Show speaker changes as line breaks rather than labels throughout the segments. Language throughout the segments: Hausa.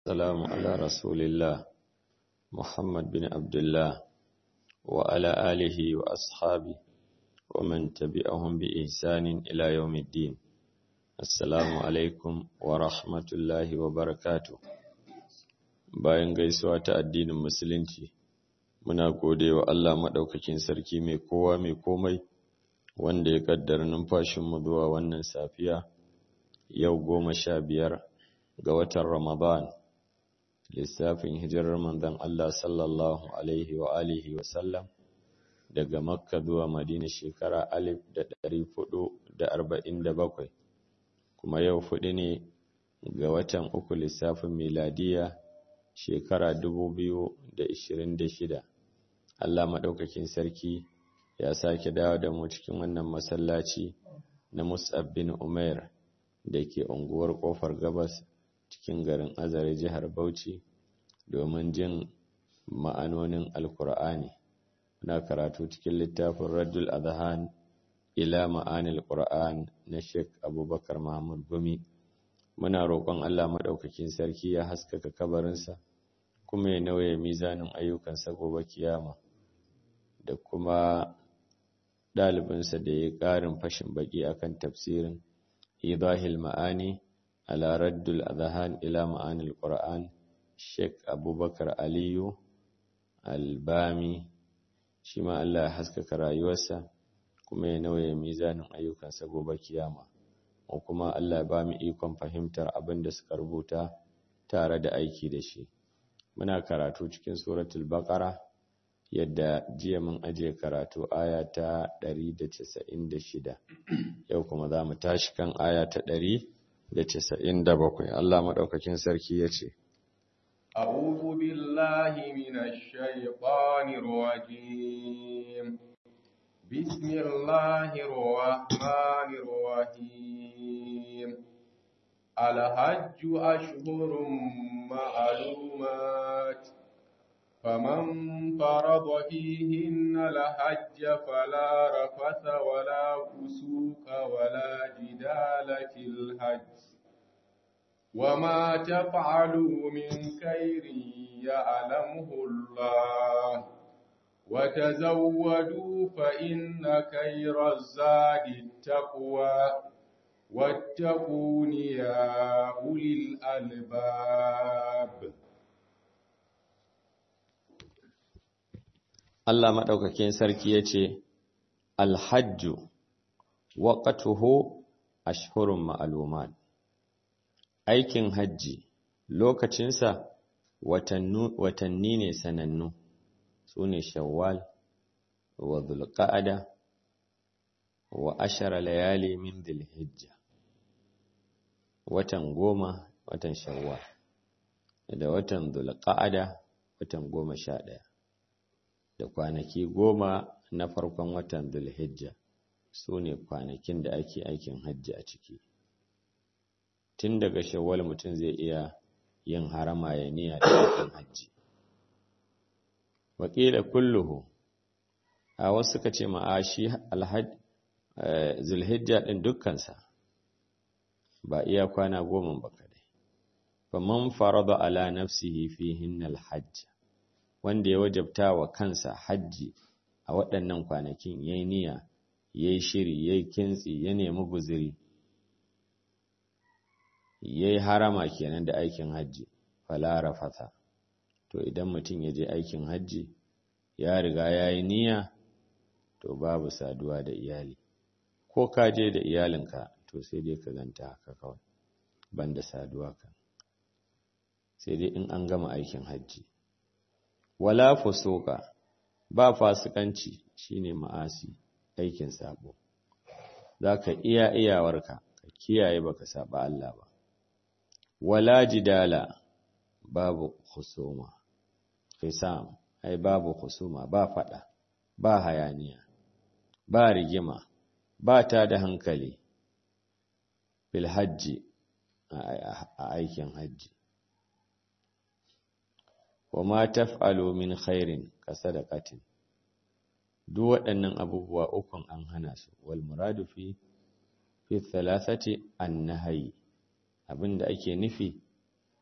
والسلام على رسول الله محمد بن عبد الله وعلى آله وأصحابه ومن تبعهم بإحسان إلى يوم الدين السلام عليكم ورحمة الله وبركاته bayan gaisuwa ta addinin musulunci muna gode wa Allah maɗaukakin sarki mai kowa mai komai wanda ya kaddara numfashinmu zuwa wannan safiya yau goma sha biyar ga watan Ramadan lissafin hijirar manzon Allah sallallahu alaihi wa alihi wa sallam daga Makka zuwa Madina shekara alif da ɗari fudu da arba'in da bakwai kuma yau fudu ne ga watan uku lissafin miladiya shekara dubu biyu da ishirin da shida Allah maɗaukakin sarki ya sake dawo da mu cikin wannan masallaci na Mus'ab bin Umair da ke unguwar ƙofar gabas cikin garin Azare jihar Bauchi domin jin ma'anonin Alƙur'ani. Muna karatu cikin littafin Raddul Adhan ila ma'anil Qur'an na Sheikh Abubakar Mahmud Gumi. Muna roƙon Allah maɗaukakin sarki ya haskaka kabarinsa kuma ya nauye mizanin ayyukansa gobe kiyama da kuma ɗalibinsa da ya ƙarin fashin baƙi akan tafsirin idahil ma'ani ala raddul adhan ila ma'anil qur'an sheikh abubakar aliyu albami shi ma Allah ya haskaka rayuwarsa kuma ya nauye mizanin ayyukansa gobe kiyama ko kuma Allah ya ba mu ikon fahimtar abin da suka rubuta tare da aiki da shi muna karatu cikin suratul baqara yadda jiya mun aje karatu aya ta 196 yau kuma za mu tashi kan aya ta 197 Allah madaukakin sarki yace
أعوذ بالله من الشيطان الرجيم بسم الله الرحمن الرحيم الحج أشهر معلومات فمن فرض فيهن الحج فلا رفث ولا فسوق ولا جدال في الحج وما تفعلوا من خير يعلمه الله وتزودوا فإن خير الزاد التقوى واتقون يا أولي الألباب
Allah maɗaukakin sarki ya ce, Alhajju, waƙatuhu ashhurun ma'aluman. Aikin hajji, lokacinsa watanni ne sanannu, su ne Shawwal, wa Zulƙa'ada, wa ashara layali min Zulhijja. Watan goma, watan Shawwal, da watan Zulƙa'ada, watan goma sha ɗaya. da kwanaki goma na farkon watan Zulhijja su ne kwanakin da ake aikin hajji a ciki. Tun daga shawwal mutum zai iya yin harama ya niyya da aikin hajji. Wakila kulluhu, a wasu suka ce ma'ashi Zulhijja ɗin dukkansa, ba iya kwana goma ba kadai. Faman farada ala nafsihi fihin alhajj. wanda ya wajabta wa kansa hajji a waɗannan kwanakin ya yi niyya ya yi shiri ya yi kintsi ya nemi guziri ya yi harama kenan da aikin hajji falara fata to idan mutum ya je aikin hajji ya riga ya yi niyya to babu saduwa da iyali ko ka je da iyalinka to sai dai ka ganta haka kawai banda saduwa kan sai dai in an gama aikin hajji wala fusuka ba fasikanci shine ma'asi aikin sabo zaka iya iyawarka ka kiyaye baka saba Allah ba wala jidala babu khusuma fisam ai babu khusuma ba fada ba hayaniya ba rigima ba ta da hankali bil hajji a aikin hajji wa ma taf'alu min khairin ka sadaqatin duk waɗannan abubuwa ukun an hana su wal muradu fi fi thalathati an-nahyi abinda ake nufi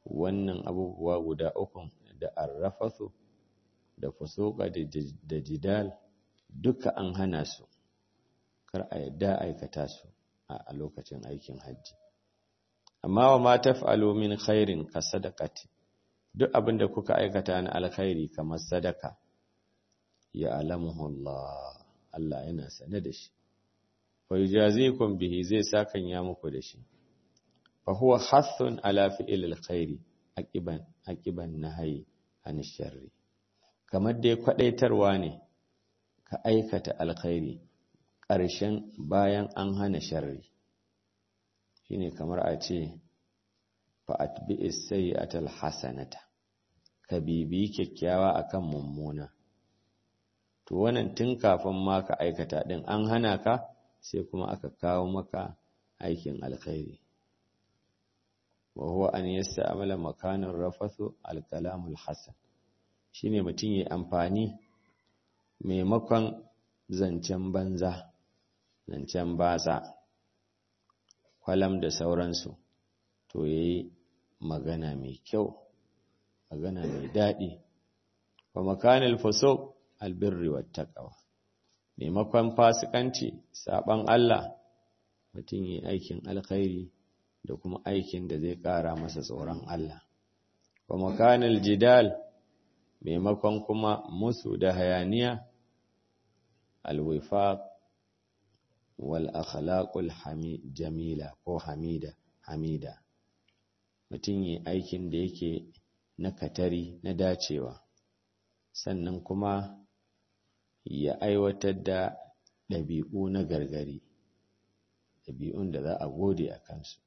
wannan abubuwa guda uku da arrafasu da fusuka da jidal duka an hana su kar a yadda aikata su a lokacin aikin hajji amma wa ma taf'alu min khairin ka sadaqati duk abinda kuka aikata na alkhairi kamar sadaka ya alamuhu Allah Allah yana sane da shi fa yujazikum bihi zai sakan ya muku da shi fa huwa hathun ala fi'il alkhairi aqiban aqiban nahyi an sharri kamar dai kwadaitarwa ne ka aikata alkhairi ƙarshen bayan an hana sharri shine kamar a ce fa atbi'is sayyi'atal hasanata ka bibi kyakkyawa akan mummuna to wannan tun kafin ma ka aikata din an hana ka sai kuma aka kawo maka aikin alkhairi wa huwa an yasta'mala makanan rafathu alkalamul hasan shine mutum yayi amfani maimakon zancen banza zancen batsa kwalam da sauransu to yayi magana mai kyau magana mai daɗi wa makanil fusuq albirri wattaqwa maimakon fasikanci saban Allah mutum yi aikin alkhairi da kuma aikin da zai ƙara masa tsoron Allah wa makanil jidal maimakon kuma musu da hayaniya alwifaq wal akhlaqul jamila ko hamida hamida mutum yi aikin da yake na katari na dacewa sannan kuma ya aiwatar da ɗabi'u na gargari ɗabi'un da za a gode a kansu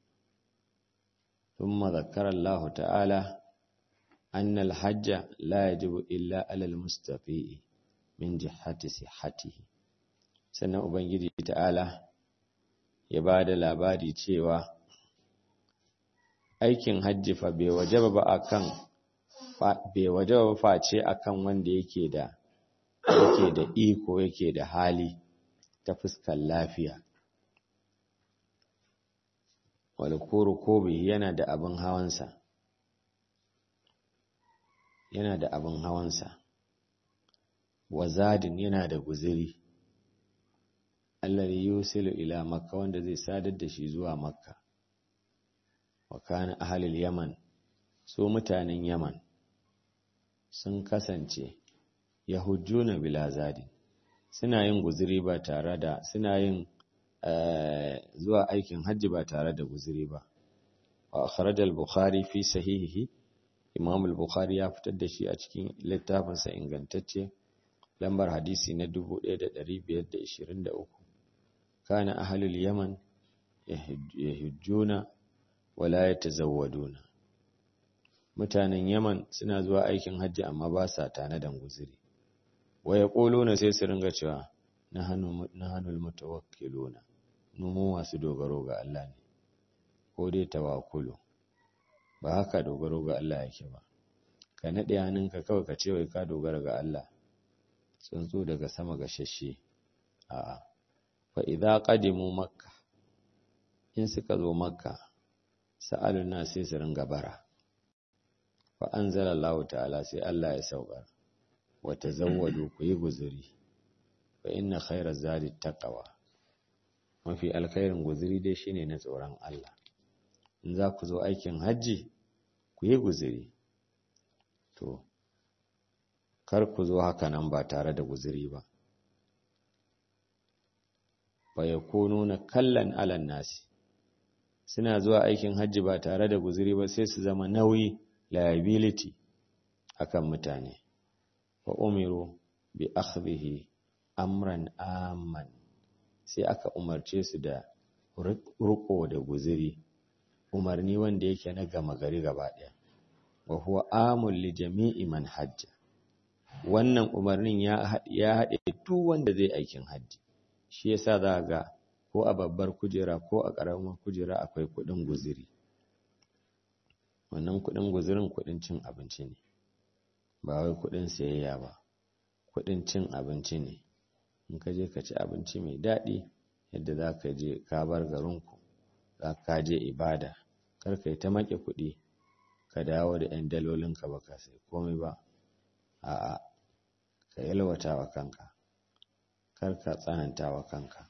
ثم ذكر الله تعالى أن الحج لا يجب إلا على المستطيع من جهة صحته sannan ubangiji ta'ala ya ba da labari cewa aikin hajji fa bai wajaba ba akan bai wajaba face akan wanda yake da yake da iko yake da hali ta fuskar lafiya wal kobi yana da abin hawansa yana da abin hawansa wazadin yana da guziri alladhi yusilu ila makka wanda zai sadar da shi zuwa makka wa kana ahlul yaman su mutanen yaman sun kasance yahujjuna bila zadin suna yin guziri ba tare da suna yin zuwa aikin hajji ba tare da guziri ba wa akhraj al-bukhari fi sahihihi imam al-bukhari ya fitar da shi a cikin littafinsa ingantacce lambar hadisi na 1523 kana ahlul yaman yahujjuna wala yatazawwaduna mutanen yaman suna zuwa aikin hajji amma ba sa tana da guziri wa yaquluna sai su ringa cewa nahanu nahanul mutawakkiluna mu masu dogaro ga Allah ne ko dai tawakkulu ba haka dogaro ga Allah yake ba ka nade hannunka kawai ka ce wai ka dogara ga Allah tsuntsu daga sama ga shashe a'a fa idza qadimu makka in suka zo makka sa'aluna sai su ringa bara fa anzala Allah ta'ala sai Allah ya saukar wa tazawwadu ku yi guzuri fa inna khayra zadi taqwa mafi alkhairin guzuri dai shine na tsoron Allah in za ku zo aikin hajji ku yi guzuri to kar ku zo haka nan ba tare da guzuri ba fa yakununa kallan alan nasi suna zuwa aikin hajji ba tare da guzuri ba sai su zama nauyi liability akan mutane wa umiru bi akhdhihi amran amman sai aka umarce su da ruko da guziri umarni wanda yake na gama gari gaba ɗaya wa huwa amul li jami'i man hajja wannan umarnin ya ya haɗe duk wanda zai aikin hajji shi yasa za ga ko a babbar kujera ko a ƙaramar kujera akwai kuɗin guziri wannan kuɗin guzirin kuɗin cin abinci ne ba wai kuɗin sayayya ba kuɗin cin abinci ne in ka je ka ci abinci mai daɗi yadda za ka je ka bar garinku za ka je ibada kar ka yi ta maƙe kuɗi ka dawo da 'yan dalolinka ba ka sai komai ba a'a ka yalwata wa kanka kar ka tsananta wa kanka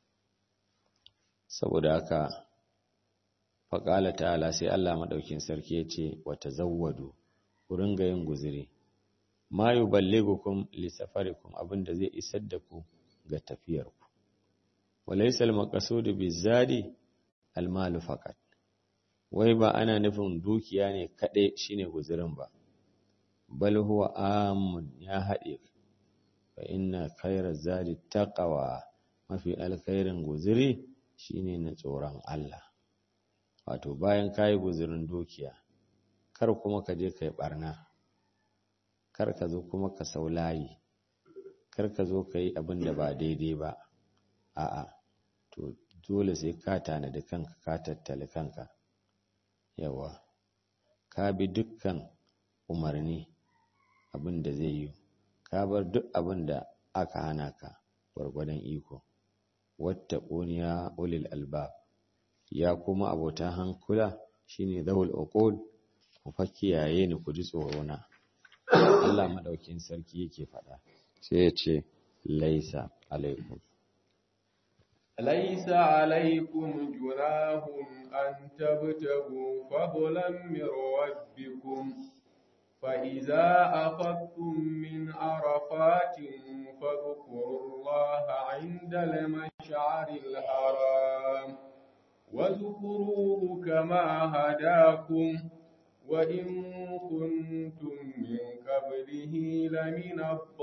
saboda haka faƙala ta'ala sai Allah maɗaukin sarki ya ce wata zawwadu ku ringa yin guziri ma yuballighukum li safarikum abinda zai isar da ku ga tafiyarku walaysa al-maqsudu bizadi al-malu faqat wai ba ana nufin dukiya ne kaɗai shine guzirin ba bal huwa amun ya haɗe fa inna khayra zadi taqwa mafi alkhairin guziri shine na tsoron Allah wato bayan kayi guzirin dukiya kar kuma ka je kai barna kar ka zo kuma ka saulayi kar ka zo ka yi abin da ba daidai ba a'a to dole sai ka tanadi kanka ka tattali kanka yawa ka bi dukkan umarni abin da zai yi ka bar duk abin da aka hana ka gwargwadon iko wata ƙuniya ulil albab ya kuma abota hankula shine zawul uqul ku fa kiyaye ni ku ji tsoro na Allah madaukin sarki yake faɗa sai ya ce laisa alaikum
ليس عليكم جناح أن تبتغوا فضلا من ربكم فإذا أفضتم من عرفات فاذكروا الله عند المشعر الحرام واذكروه كما هداكم وإن كنتم من قبله لمن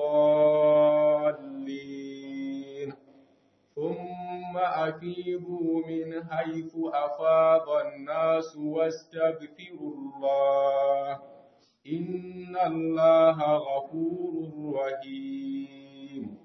الضالين ثم أفيضوا من حيث أفاض الناس واستغفروا الله إن الله غفور رحيم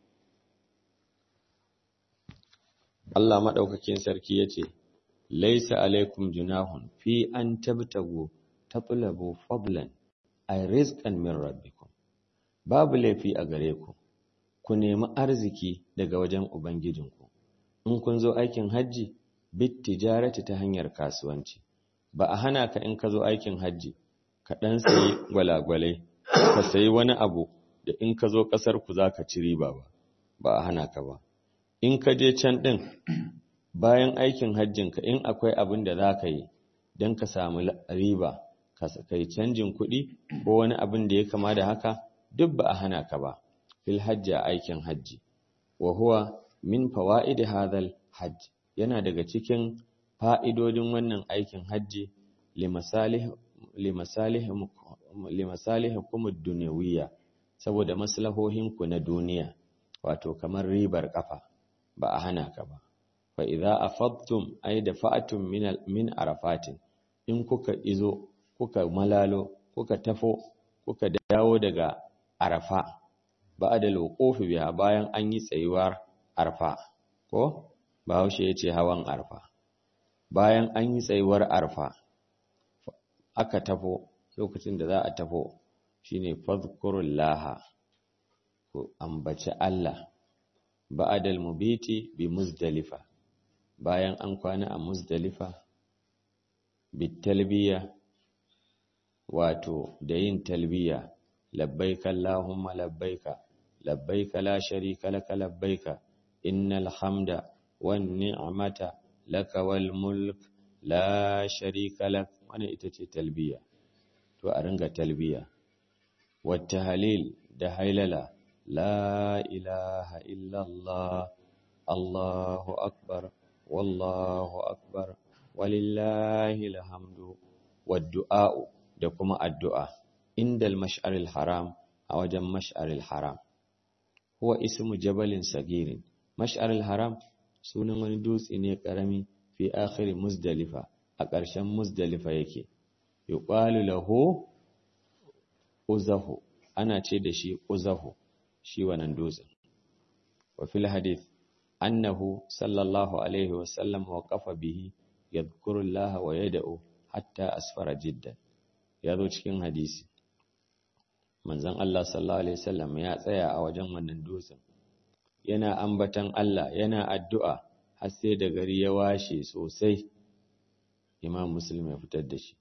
Allah maɗaukakin sarki ya ce, Laisa alaikum junahun fi an tabtago tatlabu fadlan ay rizqan min rabbikum babu laifi a gare ku ku nemi arziki daga wajen ubangijinku in kun zo aikin hajji bit tijarati ta hanyar kasuwanci ba a hana ka in ka zo aikin hajji ka dan sayi gwalagwalai ka sayi wani abu da in ka zo kasar ku zaka ci riba ba ba a hana ka ba in ka je can din bayan aikin hajjinka in akwai abin da za ka yi don ka samu riba ka kai canjin kuɗi ko wani abin da ya kama da haka duk ba a hana ka ba fil hajji a aikin hajji wa huwa min fawaidi hadhal hajj yana daga cikin fa'idodin wannan aikin hajji limasalih limasalih limasalihikum ad-dunyawiyya saboda maslahohinku na duniya wato kamar ribar kafa ba a hana ka ba fa idza afadtum ay dafa'tum min min arafatin in kuka izo kuka malalo kuka tafo kuka dawo daga arafa ba'da alwuqufi biha bayan an yi tsayuwar arfa ko bahaushe yace hawan arfa bayan an yi tsayuwar arfa aka tafo lokacin da za a tafo shine fadhkurullaha ku ambaci Allah ba'dal mubiti bi muzdalifa bayan an kwana a muzdalifa bitalbiya wato da yin talbiya labbaika allahumma labbaika labbaika la sharika laka labbaika innal hamda wan ni'mata laka wal mulk la sharika lak wannan ita ce talbiya to a ringa talbiya wat tahlil da hailala la ilaha illallah allahu akbar wallahu akbar walillahi alhamdu waddu'a'u da kuma addu'a indal mash'aril haram a wajen mash'aril haram huwa ismu jabalin sagirin mash'aril haram sunan wani dutse ne karami fi akhiri muzdalifa a ƙarshen muzdalifa yake yuqalu lahu uzahu ana ce da shi uzahu shi wannan dutsen wa fil hadith annahu sallallahu alaihi wasallam waqafa bihi yadhkuru Allah wa yad'u hatta asfara jiddan yazo cikin hadisi manzon Allah sallallahu alaihi wasallam ya tsaya a wajen wannan dutsen yana ambatan Allah yana addu'a har sai da gari ya washe sosai imam muslim ya fitar da shi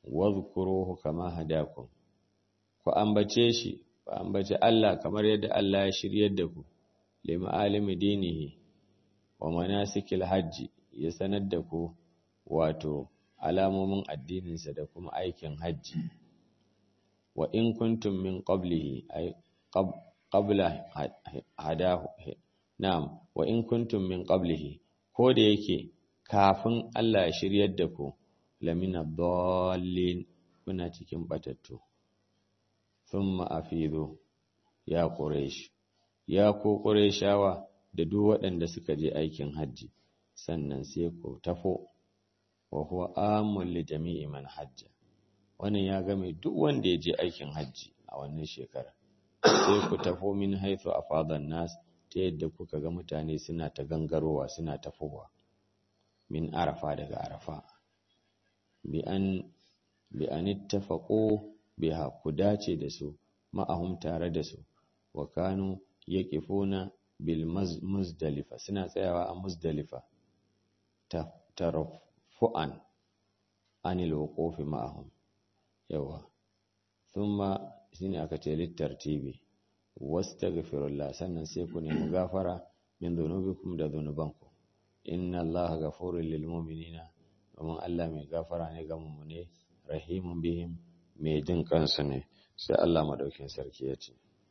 wadhkuruhu kama hadakum ku ambace shi ku ambace Allah kamar yadda Allah ya shiryar da ku lima alimi dinihi wa manasikil hajji ya sanar da ku wato alamomin addininsa da kuma aikin hajji wa in kuntum min qablihi ay qabla hadahu na'am wa in kuntum min qablihi ko da yake kafin Allah ya shiryar da ku lamina dallin kuna cikin batattu thumma afidu ya quraish ya ko qurayshawa da duk waɗanda suka je aikin hajji sannan sai ku tafo wa huwa amul li jami'i man hajja wannan ya game duk wanda ya je aikin hajji a wannan shekara sai ku tafo min haythu afadan nas ta yadda kuka ga mutane suna ta gangarowa suna tafowa min arafa daga arafa bi an bi an ittafaqu biha ku dace da su ma'ahum tare da su wa kanu yaqifuna bil muzdalifa suna tsayawa a muzdalifa ta tarafu'an anil wuqufi ma'ahum yawa thumma shine aka ce littartibi wastaghfirullah sannan sai ku nemi gafara min dhunubikum da dhunubanku inna allaha ghafurul lil mu'minina domin Allah mai gafara ne ga mu'mine rahimun bihim mai jin kansu ne sai Allah madaukin sarki ya ce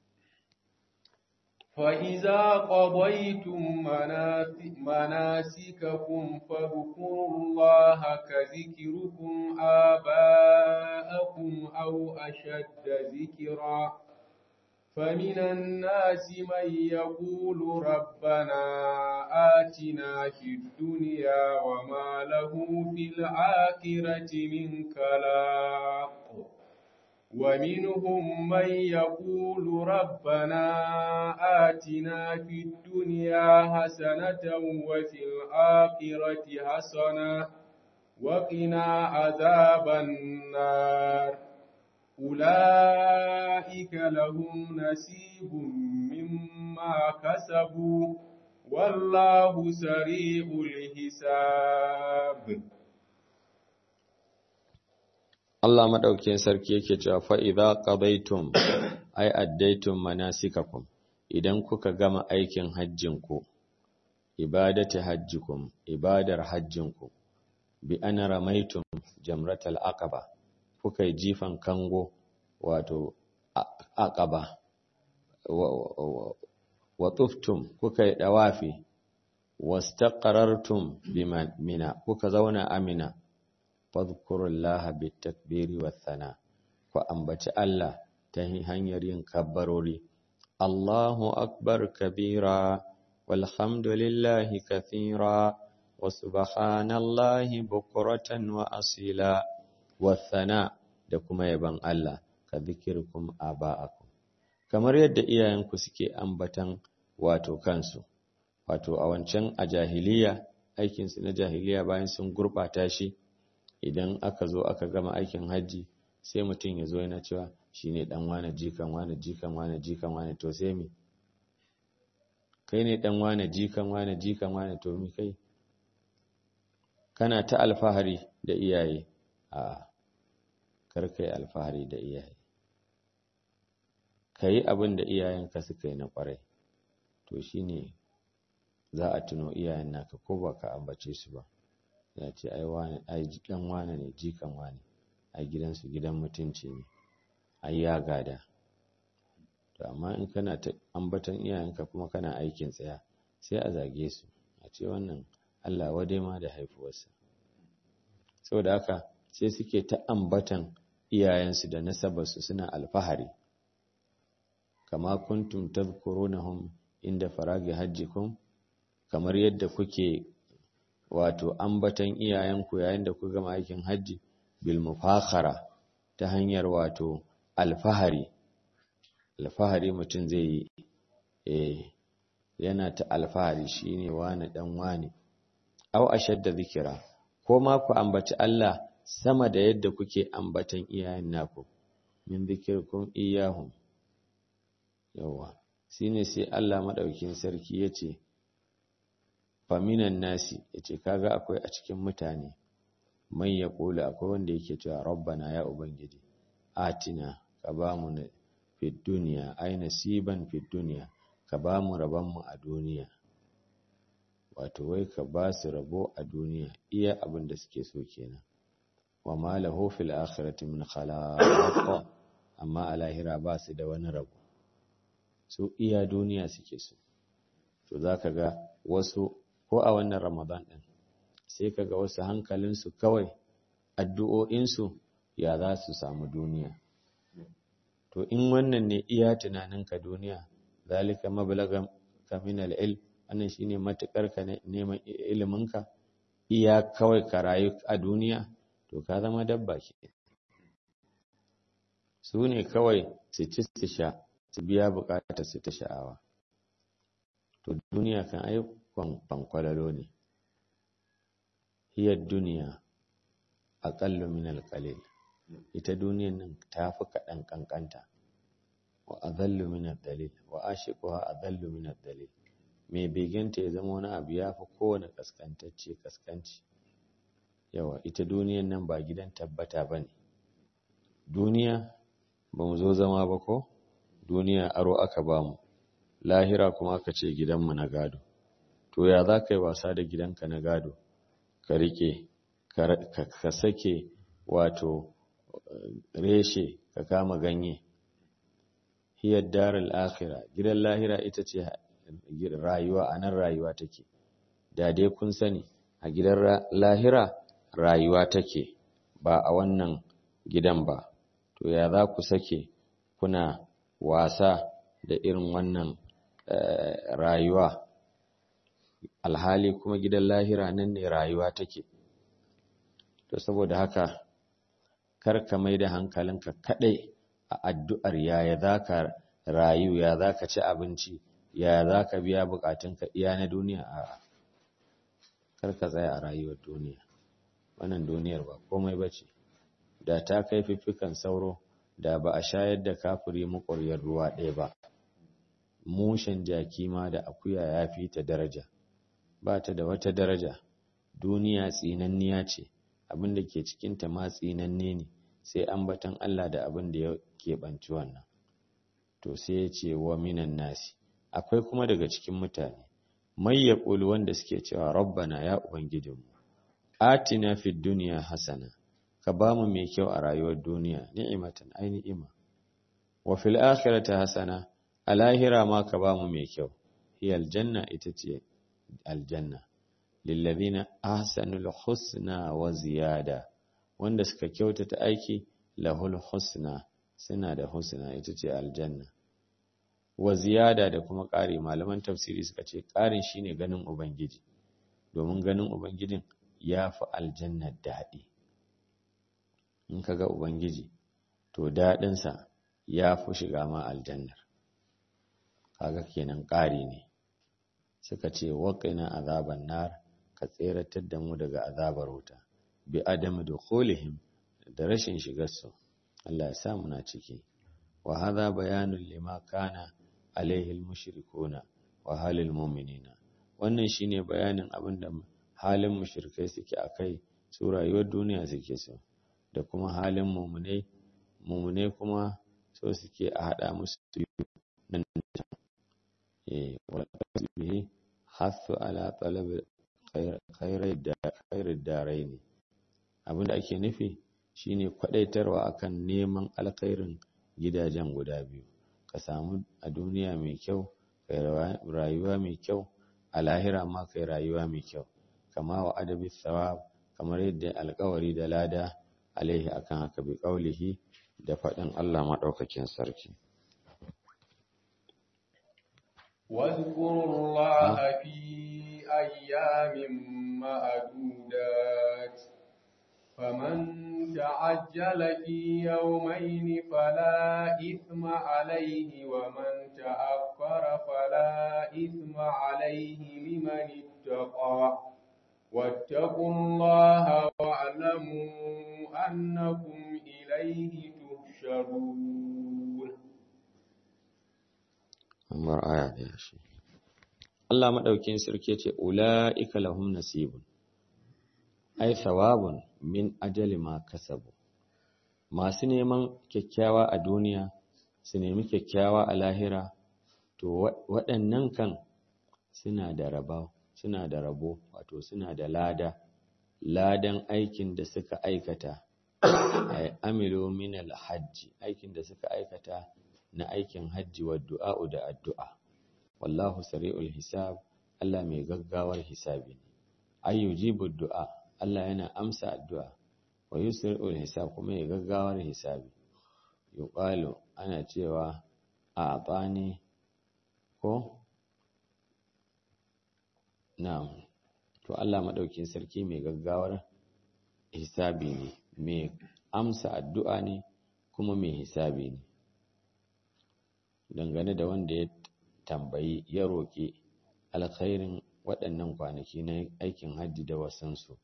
فإذا قضيتم مناسككم فاذكروا الله كذكركم آباءكم أو أشد ذكرا فمن الناس من يقول ربنا آتنا في الدنيا وما له في الآخرة من كلاق ومنهم من يقول ربنا آتنا في الدنيا حسنة وفي الآخرة حسنة وقنا عذاب النار أولئك لهم نصيب مما كسبوا والله سريع الحساب
Allah maɗaukin sarki yake cewa fa'iza ƙabaitum, ai, addaitum manasikakum, idan kuka gama aikin hajjinku, ibadati hajjikum, ibadar hajjinku, bi ana ramaitum jamratal aqaba kuka yi jifan kango, wato aqaba, wa tuftum kuka yi ɗawafi, wastaqarartum bi mina, kuka zauna amina. fadhkurullaha bitakbiri wathana ku ambaci Allah ta hanyar yin kabbarori Allahu akbar kabira walhamdulillahi kathira wa subhanallahi bukratan wa asila wathana da kuma yaban Allah ka zikirkum aba'akum kamar yadda iyayenku suke ambatan wato kansu wato a wancan a jahiliya aikinsu na jahiliya bayan sun gurbata shi idan aka zo aka gama aikin hajji sai mutum ya zo yana cewa shi ne ɗan wane jikan wane jikan wane jikan wane to sai mi kai ne ɗan wane jikan wane jikan wane to mi kai kana ta alfahari da iyaye a karkai alfahari da iyaye ka yi abin da iyayenka suka yi na ƙwarai to shi ne za a tuno iyayen naka ko ba ka ambace su ba ya ce ai wane ai dan wane ne jikan wane ai gidansu gidan mutunci ne ai ya gada to amma in kana ta ambatan iyayenka kuma kana aikin tsaya sai a zage su a ce wannan Allah wadai ma da haifuwarsa saboda haka sai suke ta ambatan iyayensu da nasabarsu suna alfahari kama kuntum tadhkurunahum inda faragi hajjikum kamar yadda kuke wato ambatan iyayenku yayin da ku gama aikin hajji bil mufakhara ta hanyar wato alfahari alfahari mutum zai yi eh yana ta alfahari shine wani dan wani aw ashadda zikira ko ma ku ambaci Allah sama da yadda kuke ambatan iyayen naku min zikirkum iyahum yawa shine sai Allah madaukin sarki yace faminan nasi yace kaga akwai a cikin mutane man yaqulu akwai wanda yake cewa rabbana ya ubangiji atina ka ba mu fi duniya ai nasiban fi duniya ka ba mu rabon mu a duniya wato wai ka ba su rabo a duniya iya abin da suke so kenan wa ma lahu fil akhirati min khalaq amma a lahira ba su da wani rabo su iya duniya suke so to zaka ga wasu ko a wannan ramadan din sai kaga wasu hankalinsu kawai addu'o'insu ya za su samu duniya to in wannan ne iya tunaninka duniya zalika mablagan ka min al-ilm wannan shine matukar ka neman iliminka iya kawai ka rayu a duniya to ka zama dabba ke su ne kawai su ci su sha su biya bukatar su ta sha'awa to duniya kan ai kwankwalalo ne hiyar duniya aƙallu min alƙalil ita duniyan nan ta fi kaɗan ƙanƙanta wa azallu min dalil wa ashiquha azallu min dalil mai begenta ya zama wani abu ya fi kowane kaskantacce kaskanci yawa ita duniyan nan ba gidan tabbata ba ne duniya ba mu zo zama ba ko duniya aro aka ba mu lahira kuma aka ce gidanmu na gado to ya za ka yi wasa da gidanka na gado ka rike ka sake wato reshe ka kama ganye hiyar darar akhira gidan lahira ita ce rayuwa a nan rayuwa take da dai kun sani a gidan lahira rayuwa take ba a wannan gidan ba to ya za ku sake kuna wasa da irin wannan rayuwa alhali kuma gidan lahira nan ne rayuwa take to saboda haka kar ka mai da hankalinka kadai a addu'ar yaya zaka rayu ya zaka ci abinci yaya zaka biya bukatunka iya na duniya a kar ka tsaya a rayuwar duniya wannan duniyar ba komai bace da ta kai fiffikan sauro da ba a shayar da kafiri makwaryar ruwa ɗaya ba mushen jaki ma da akuya ya fi ta daraja ba ta da wata daraja duniya tsinanniya ce abin da ke cikinta ma tsinanne ne sai ambatan Allah da abin da ya keɓanci wannan to sai ya ce wa minan nasi akwai kuma daga cikin mutane mai ya wanda suke cewa rabbana ya ubangijinmu atina fid duniya hasana ka ba mu mai kyau a rayuwar duniya ni'imatan ai ni'ima wa fil akhirati hasana a lahira ma ka ba mu mai kyau hiyal janna ita ce aljanna lillazina ahsanul husna wa ziyada wanda suka kyautata aiki lahul husna suna da husna ita ce aljanna wa ziyada da kuma ƙari malaman tafsiri suka ce ƙarin shine ganin ubangiji domin ganin ubangijin ya fi aljanna daɗi in ka ga ubangiji to daɗinsa ya fi shiga ma aljannar kaga kenan ƙari ne suka ce waƙina azaban nar ka tseratar da mu daga azabar wuta bi adamu dukhulihim da rashin shigarsu Allah ya sa muna ciki wa hadha bayanun lima kana alaihi almushrikuna wa halil mu'minina wannan shine bayanin abinda halin mushrikai suke akai su rayuwar duniya suke so da kuma halin mu'minai mu'minai kuma so suke a hada musu nan eh wala bihi hasu ala talab khairar darai ne abinda ake nufi shine kwadaitarwa akan neman alkhairin gidajen guda biyu ka samu a duniya mai kyau kai rayuwa mai kyau a lahira ma kai rayuwa mai kyau kama wa adabi thawab kamar yadda alkawari da lada alaihi akan haka bi qaulihi da faɗin Allah madaukakin sarki
واذكروا الله في أيام معدودات فمن تعجل في يومين فلا إثم عليه ومن تأخر فلا إثم عليه لمن اتقى واتقوا الله واعلموا أنكم إليه تحشرون
kamar aya ɗaya shi Allah maɗaukin sarki ce ula'ika lahum nasibun ai thawabun min ajali ma kasabu masu neman kyakkyawa a duniya su nemi kyakkyawa a lahira to waɗannan kan suna da rabo suna da rabo wato suna da lada ladan aikin da suka aikata ay amilu min alhajji aikin da suka aikata na aikin hajji wa du'a'u da addu'a wallahu sari'ul hisab Allah mai gaggawar hisabi ne ay yujibu du'a Allah yana amsa addu'a wa yusri'ul hisab kuma ya gaggawar hisabi yuqalu ana cewa a abani ko na'am to Allah madaukin sarki mai gaggawar hisabi ne mai amsa addu'a ne kuma mai hisabi ne dangane da wanda ya tambayi ya roƙi alkhairin waɗannan kwanaki na aikin hajji da wasansu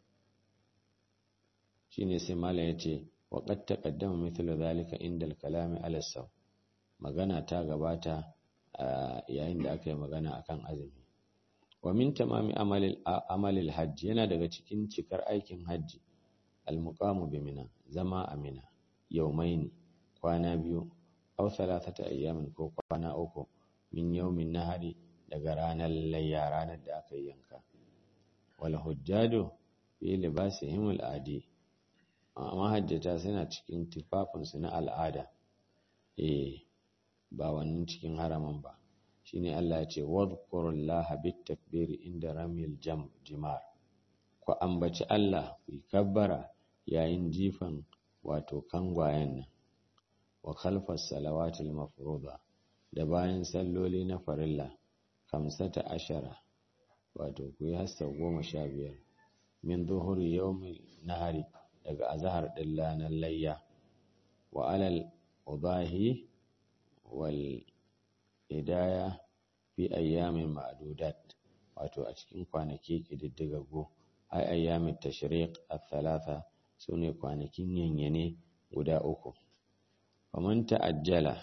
shi ne sai malam ya ce waƙad taƙaddama mithlu zalika inda kalami alasaw magana ta gabata a yayin da aka yi magana akan azumi wa min tamami amalil hajji yana daga cikin cikar aikin hajji almuqamu bi mina zama a mina yaumaini kwana biyu aw thalathata ayyamin ko kwana uku min yawmin nahari daga ranar layya ranar da aka yanka wal hujjaju fi libasihim al adi amma hajjata suna cikin tufafin su na al'ada eh ba wannan cikin haraman ba shine Allah ya ce wadhkurullaha bit takbiri inda ramil jam jimar ku ambaci Allah ku kabbara yayin jifan wato kangwayen nan wa khalfas salawatil mafruḍa da bayan salloli na farilla kamsata ashara wato ku yi hasta goma sha biyar min zuhuri yawmin nahari daga azhar din ranar layya wa alal udahi wal hidaya fi ayyamin ma'dudat wato a cikin kwanaki kididdigaggu ai ayyamin tashriq al-thalatha sune kwanakin yanyane guda uku faman ta'ajjala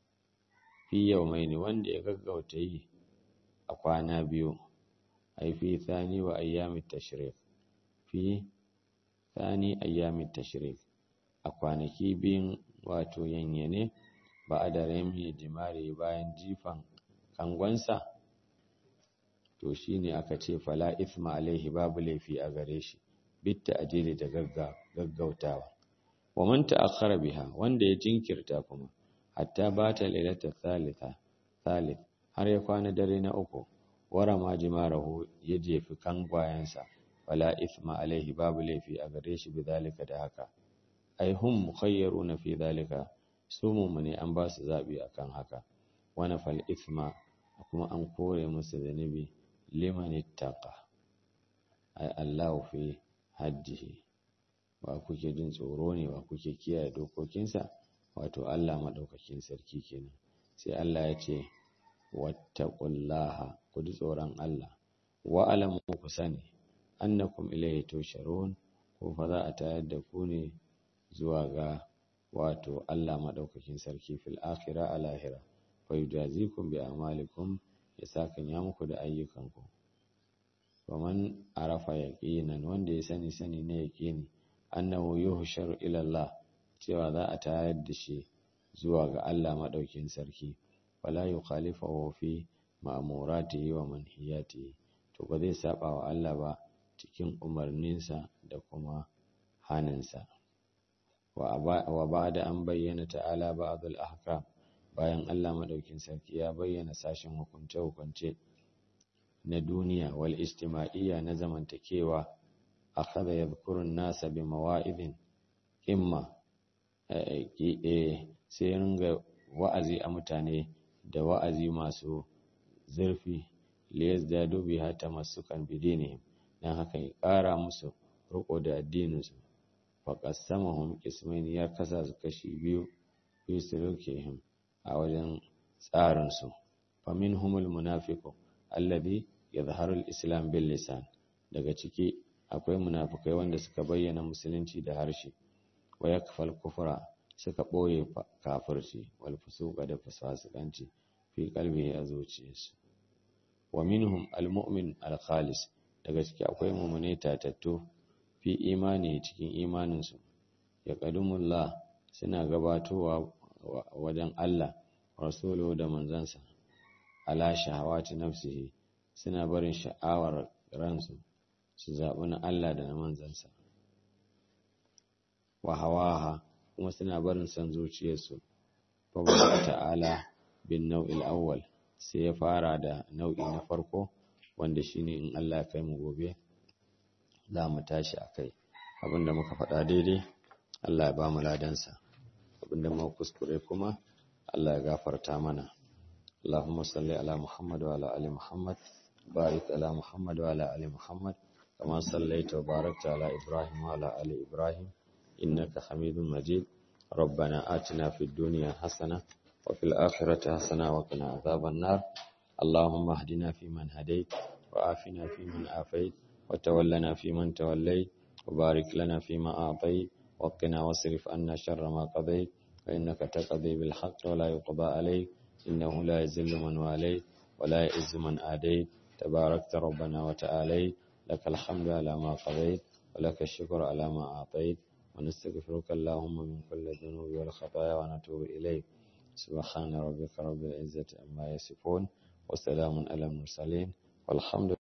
fi yawmaini wanda ya gaggauta yi a kwana biyu ai fi thani wa ayyamit tashriq fi thani ayyamit tashriq a kwanaki biyun wato yanyane ba a da rami jimare bayan jifan kangonsa to shine aka ce fala ithma alaihi babu laifi a gare shi bitta ajili da gaggautawa wa man ta'akhkhara biha wanda ya jinkirta kuma hatta bata lailata thalitha thalith har ya kwana dare na uku wara ma jimarahu ya jefi kangwayensa fala ithma alaihi babu laifi a gare shi bidalika da haka ai hum mukhayyaruna fi dalika su mumune an ba su zabi akan haka wana fal ithma kuma an kore musu zanibi liman ittaqa ai Allahu fi hajjihi wa kuke jin tsoro ne wa kuke kiyaye dokokinsa wato Allah madaukakin sarki kenan sai Allah ya ce wattaqullaha ku ji tsoron Allah wa alamu ku sani annakum ilayhi tusharun ko fa za a tayar da ku ne zuwa ga wato Allah madaukakin sarki fil akhirah a lahira fa yujazikum bi amalikum ya sakan ya muku da ayyukanku faman arafa yaqinan wanda ya sani sani ne yaqini annahu yuhsharu ila Allah cewa za a tayar da shi zuwa ga Allah madaukin sarki wala yukhalifu fi ma'muratihi wa manhiyatihi to ba zai saba wa Allah ba cikin umarninsa da kuma haninsa wa ba'da an bayyana ta'ala ba'd al-ahkam bayan Allah madaukin sarki ya bayyana sashen hukunce hukunce na duniya wal istima'iyya na zamantakewa akhadha yadhkuru an-nasa bi mawa'idin imma sai ringa wa'azi a mutane da wa'azi masu zurfi liyazdadu biha tamassukan bidinihim dan haka ya ƙara musu riko da addininsu faqassamahum qismain ya kasa su kashi biyu fi sulukihim a wajen tsarinsu faminhumul munafiqu alladhi yadhharu al-islam bil lisan daga ciki akwai munafikai wanda suka bayyana musulunci da harshe wa yakfal kufra suka boye kafirci wal fusuqa da fasasikanci fi qalbi a zuciyarsu wa minhum al-mu'min al-khalis daga ciki akwai mu'mine tatattu fi imani cikin imaninsu ya ƙadumullah suna gabatowa wajen Allah rasulu da manzansa ala shahawati nafsihi suna barin sha'awar ransu su zaɓi na Allah da na manzansa wa hawaha kuma suna barin son zuciyarsu fa ta'ala bin nau'il awwal sai ya fara da nau'i na farko wanda shine in Allah ya kai mu gobe za mu tashi akai abinda muka faɗa daidai Allah ya ba mu ladansa abinda muka kuskure kuma Allah ya gafarta mana Allahumma salli ala Muhammad wa ala ali Muhammad barik ala Muhammad wa ala ali Muhammad kama sallaita wa barakta ala Ibrahim wa ala ali Ibrahim innaka Hamidum Majid ربنا آتنا في الدنيا حسنة وفي الآخرة حسنة وقنا عذاب النار اللهم اهدنا فيمن هديت وآفنا فيمن آفيت وتولنا فيمن توليت وبارك لنا فيما أعطيت وقنا واصرف عنا شر ما قضيت فإنك تقضي بالحق ولا يقضى عليك إنه لا يذل من واليت ولا يئز من آديت تباركت ربنا وتعاليت لك الحمد على ما قضيت ولك الشكر على ما أعطيت ونستغفرك اللهم من كل ذنوب والخطايا ونتوب إليك سبحان ربك رب العزة عما يصفون وسلام على المرسلين والحمد